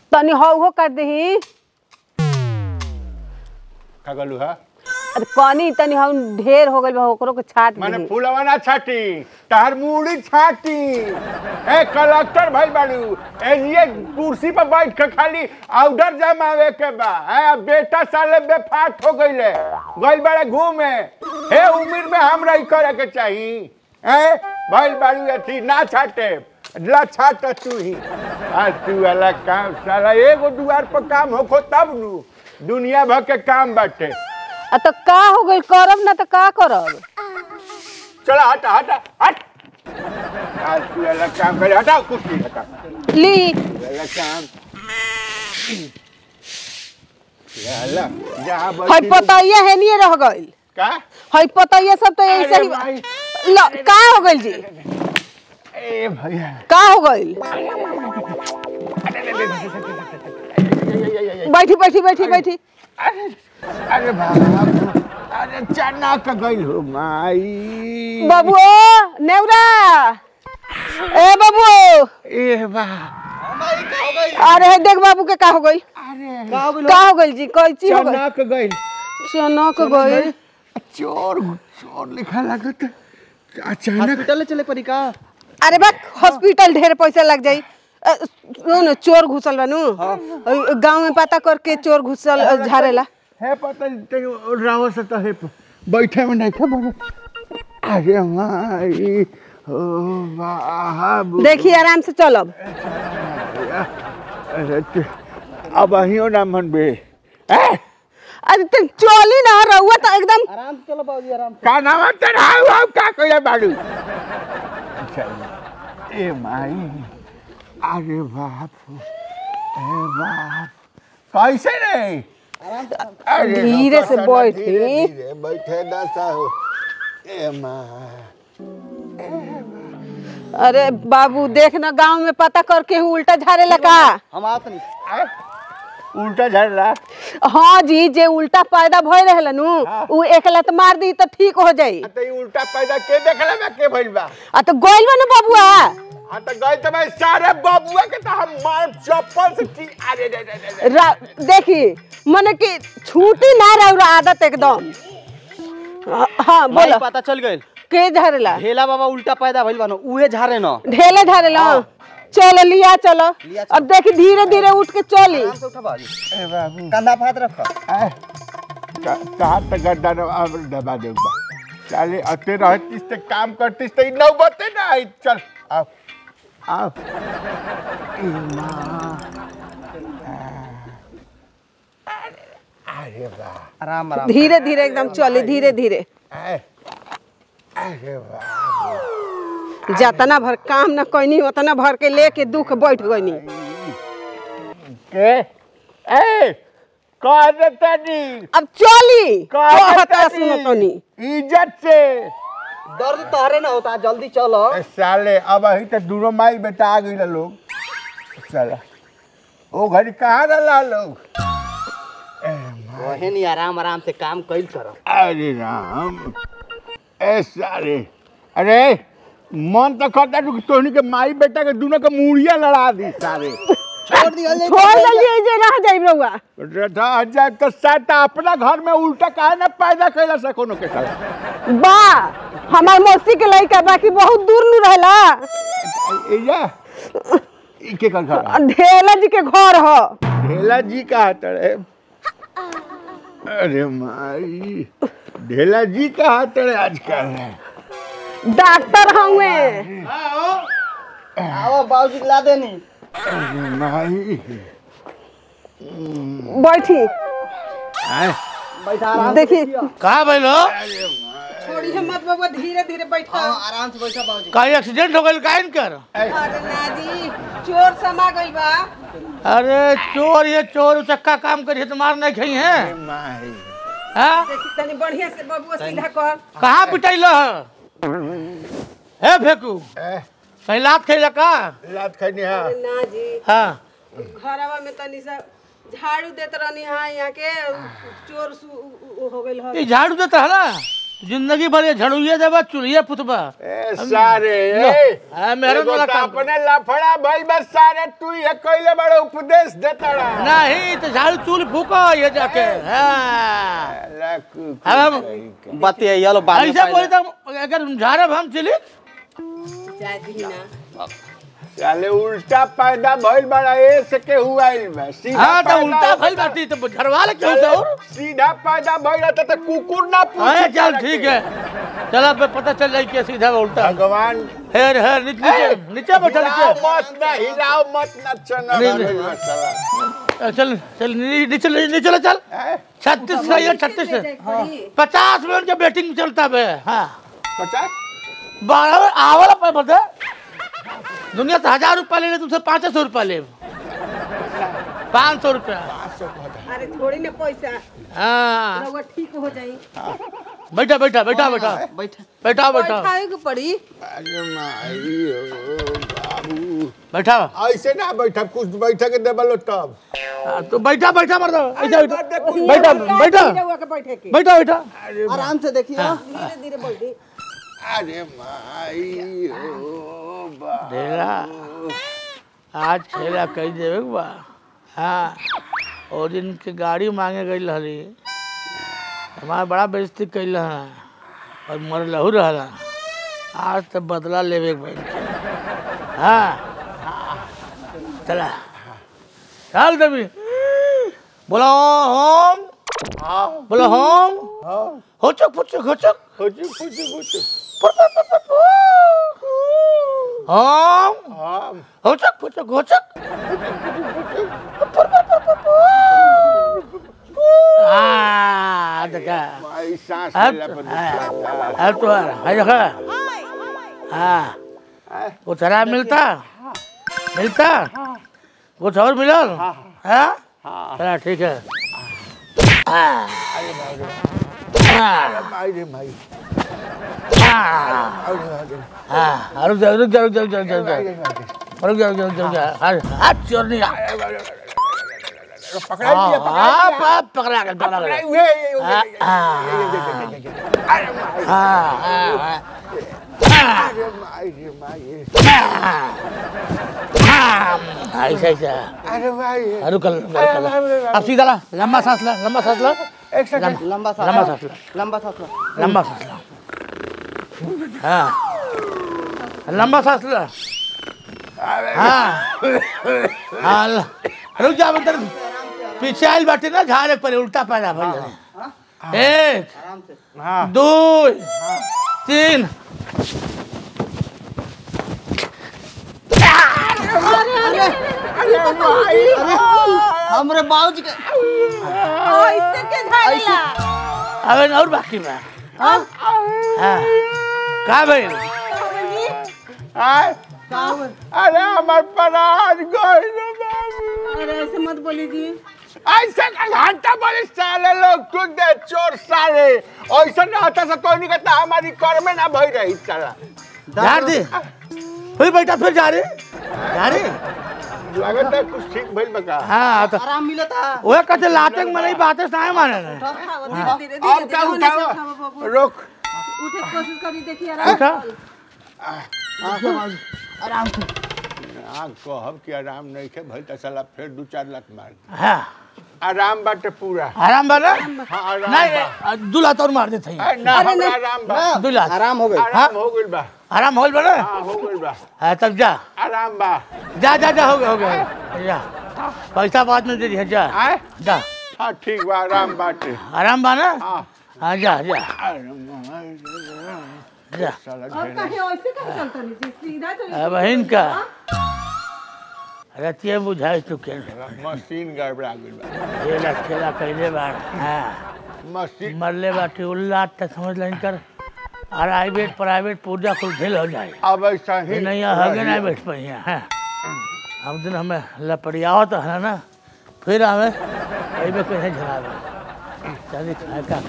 तनी हौ हो कर दही का कहलू हा अरे पानी तनी हम ढेर हो गइल बा ओकरो के छाट माने दही फूलवा ना छाटी तहर मुड़ी छाटी ए कलेक्टर भाई बाड़ू ए ये कुर्सी पर बैठ के खाली ऑर्डर जमावे के बा है अब बेटा साले बेफाट हो गइले गइल बाड़े घूमे हे उम्र में हमरा ई करे के चाही ए भाई बाड़ू अथी ना छाटे ला छाट तू ही आज तू वाला काम साला एगो दुआर पर काम होखो तब नु दुनिया भर के काम बाटे आ तो का हो गइल करब ना तो का करब चला हटा हटा हट आज तू वाला काम करे हटाओ कुर्सी हटा ली वाला काम याला जहाँ हई बैठी पतैया है नहीं रह गइल का हई पतैया सब तो ऐसे अरे ही भाई। ल का हो गइल जी ए भैया का हो गइल बैठी बैठी बैठी बैठी अरे अरे बाबा अरे चना का गइल हो माई बाबू नेवरा ए बाबू ए बा अरे देख बाबू के का हो गई अरे का हो गइल जी कैची हो गइल चना का गइल चनक गइल चोर चोर लिखा लागत अचानक हॉस्पिटल चले पड़ी का अरे बा हॉस्पिटल ढेर पैसा लग जाई अ, सुन चोर घुसल बानू गांव में पता करके चोर घुसल अ, झाड़ेला है पता नहीं राव से तो है बैठे में नहीं खबर अरे माई ओ बाबू देखिए आराम से चलब अरे तू- अब अहियो ना मन बे ए अरे तुम चली ना रहुआ तो एकदम आराम से चलो बाबूजी आराम का नाम है तेरा हाउ का कोई बाड़ू ए माई अरे बाप ए बाप कैसे रे अरे धीरे से रुको, बैठी। धीरे धीरे बैठे ना साहू ए माँ अरे बाबू देख ना गांव में पता करके हूँ उल्टा झाड़ेला का हम आवत नहीं ए, उल्टा झड़ रहा हाँ जी जे उल्टा पैदा भय रहेला नु हाँ। उ एक लत मार दी तो ठीक हो जाई तो ये उल्टा पैदा के देखला बा के भइल बा आ तो गइल बा ना बबुआ हाँ तो गए तो मैं सारे बबुआ के तो हम मार चप्पल से ची अरे रे रे रे रे रा- देखी मने कि छूटी ना रहा आदत एकदम हाँ, हाँ बोला बोलो पता चल गइल के झाड़ेला ढेला बाबा उल्टा पैदा भइल बानो उहे झारे न ढेले झाड़ेला चलो लिया चलो लिया अब देखी धीरे धीरे उठ के चली आराम से उठा बाबूजी ए बाबू कंधा फात रख ए, का- कहाँ तक गड्ढा न अब दबा दे बा चले अते रहतीस ते काम करतीस ते नौ बते ना आई चल आओ आओ ए माँ अरे वाह आराम आराम धीरे धीरे एकदम चली धीरे धीरे ए, अरे वाह जतना भर काम न कैनी उतना भर के लेके दुख बैठ गईनी के ए कह देता नी अब चली कह कहता देता सुनो तनी इज्जत से दर्द तोहरे ना होता जल्दी चलो ए, साले अब अही तक दूरो माई बेटा आ गई लोग साला ओ घड़ी कहाँ रहा लोग ए, वहे नहीं आराम आराम से काम कइल करो अरे राम ए साले अरे मन तो करता तू तोहनी के माई बेटा के दोनों के मुड़िया लड़ा दी सारे छोड़ दिया छोड़ दलिए जे रह जाई रहुआ रह जाए तो साटा अपना घर में उल्टा काहे ना पैदा कैला से कोनो के साला बा हमार मौसी के लड़का बाकी बहुत दूर नु रहला ए या ई के कर घर ढेला जी के घर ह ढेला जी कहा तड़े अरे माई ढेला जी कहा तड़े आजकल डॉक्टर हुए आओ बाबूजी ला देनी अरे माई बैठी आय, बैठा आराम देखी कहाँ भइल हो छोड़ी है मत बाबा धीरे धीरे बैठा हाँ आराम से बैठा बाबूजी कहीं एक्सीडेंट हो गइल काहे न कर अरे नाजी चोर समा गइल बा अरे चोर ये चोर चक्का काम करिए तो मार नहीं खई है माई हाँ? देखी तनी बढ़िया से बबुआ सीधा कर कहाँ पिटैल हे फेकू ए, कहीं लात खैला का लात खैनी हा नाजी हाँ घरवा में तनी सा झाड़ू देत रहनी हाँ यहाँ के चोर सु उ- उ- हो गइल ह ये झाड़ू देता है ना जिंदगी भर ये झड़ुए देबा चुलिए पुतबा ए सारे ए हाँ, मेहरन एगो वाला तो काम। अपने लफड़ा भइल बस सारे तू ये कइले बड़े उपदेश देता रहा नहीं तो झाड़ू चूल फूको ये जाके हाँ अब हम बतिया येलो बाद में ऐसे बोली पहले। तो अगर झाड़ब हम चली जाए दी ना साले उल्टा पैदा भइल बड़ा ए से के हुआ बा सीधा हाँ तो पैदा उल्टा होता भइल बाटी तो झड़वा ले क्यों से और सीधा पैदा भइल रहता तो कुकुर ना हाँ पूछे चल ठीक है चल अब पता चल जाए कि सीधा उल्टा भगवान हेर हेर नीचे नीचे नीचे बैठा हिलाओ नीचे मत ना हिलाओ मत ना चना नहीं, नहीं। चल चल नी- नीचे ले- नीचे चलो चल छत्तीस का ये छत्तीस है पचास मिनट का बैटिंग चलता है हाँ पचास बारह आवला पर बता दुनिया से हजार रुपया ले ले तुमसे पाँच सौ रुपया ले पाँच सौ रुपया अरे थोड़ी ना पैसा हाँ रउआ ठीक हो जाई बैठा बैठा बैठा बैठा बैठा बैठा बैठा बैठाए के पड़ी अरे माई ओ बाबू बैठा ऐसे ना बैठा कुछ बैठा के देबलो तब हाँ, तो बैठा बैठा मर दो ऐसा अरे बैठा बाप रे, बैठा बैठा रउआ के बैठे के बैठा बैठा आराम से देखिए धीरे धीरे बैठी अरे माई ओ बाबू ढेला आज खेला कही देवे के बा हाँ ओ दिन के गाड़ी मांगे गई रहली हमारा बड़ा बेइज्जती कैल है और मर लहू रहला आज तो बदला लेवे के भाई हाँ चला चल देवी बोलो होम बोलो होम होचक फुचक होचक खुची खुची खुची होम हम होचक फुचक होचक आ देखा माई सांस अब लेला पर हाँ, अब तो है देखा हाँ कुछ हरा मिलता मिलता कुछ और मिलल हाँ चला ठीक है हाँ, हाँ, माई रे माई हाँ, अरे अरे हाँ, रुक जा रुक जा रुक जा रुक जा रुक जा रुक जा रुक जा रुक जा रुक जा हाथ हाथ चोर नहीं आ पकड़ा दिया पकड़ा हाँ, हाँ, पकड़ा गया पकड़ा पकड़ा गया हुए हाँ, अरे माई हाँ, हाँ, हाँ, अरे माई रे माई हाँ, ऐसा ऐसा अरे माई हाँ, रुक रुक, रुक, रुक। अब सीधा ला लंबा सांस ला लंबा सांस ला एक सेकंड लंबा सा लंबा सांस ला लंबा सा लंबा सांस ला हाँ लंबा सांस ला हाँ हाँ ला। रुक जा मतलब पीछे आइल बाटे ना झाड़े पर उल्टा पैदा भइल रहे। एक आराम से हाँ दो तीन हमरे बाबूजी के ऐसे के झाड़ेला अबे और बाकी बा हाँ का भइल आय अरे हमार प्राण गइल बाबू अरे ऐसे मत बोली जी ऐसे का घंटा बड़े साले लोग तू दे चोर साले ऐसा ना होता से कोई नहीं कहता हमारी कर में ना भई रही साला झाड़ दे फिर बैठा फिर जा रे जा रे लगता है कुछ ठीक भइल बका हाँ तो आराम मिलता ओए कहते लाटे में नहीं बातें साए माने ने धीरे धीरे अब का उठाओ रोक उठे के कोशिश करी देखिए आराम उठा आराम से हाँ कहब कि आराम नहीं के भइल त साला फिर दू चार लाख मार हाँ आराम बाटे पूरा आराम बा ना हाँ आराम नहीं बा दूल्हा तौर मार देते हैं अरे ना हमरा आराम बा दूल्हा आराम हो गई आराम हो गइल बा आराम होल बा ना हाँ हो गइल बा हाँ तब जा आराम बा जा जा जा हो गया हो गया जा पैसा बाद में दे दिया जा आय जा हाँ ठीक बा आराम बाटे आराम बा ना हाँ हाँ जा जा अरे माई जा साला और ढेर कहीं ऐसे कहीं चलता नहीं जी सीधा चल अब बहन का रतिया बुझाई चुके मशीन गड़बड़ा गइल बा खेला खेला कैले बार हाँ मशीन मरले बाटे उल्ला त समझ लें कर प्राइवेट प्राइवेट पूजा कुल भेल हो जाए अब ऐसा ही नहीं हगे नहीं बैठ पाई हैं हम दिन हमें लपड़ियाओ तो है ना फिर हमें कहीं पे कहीं झड़ावे चलिए खाए का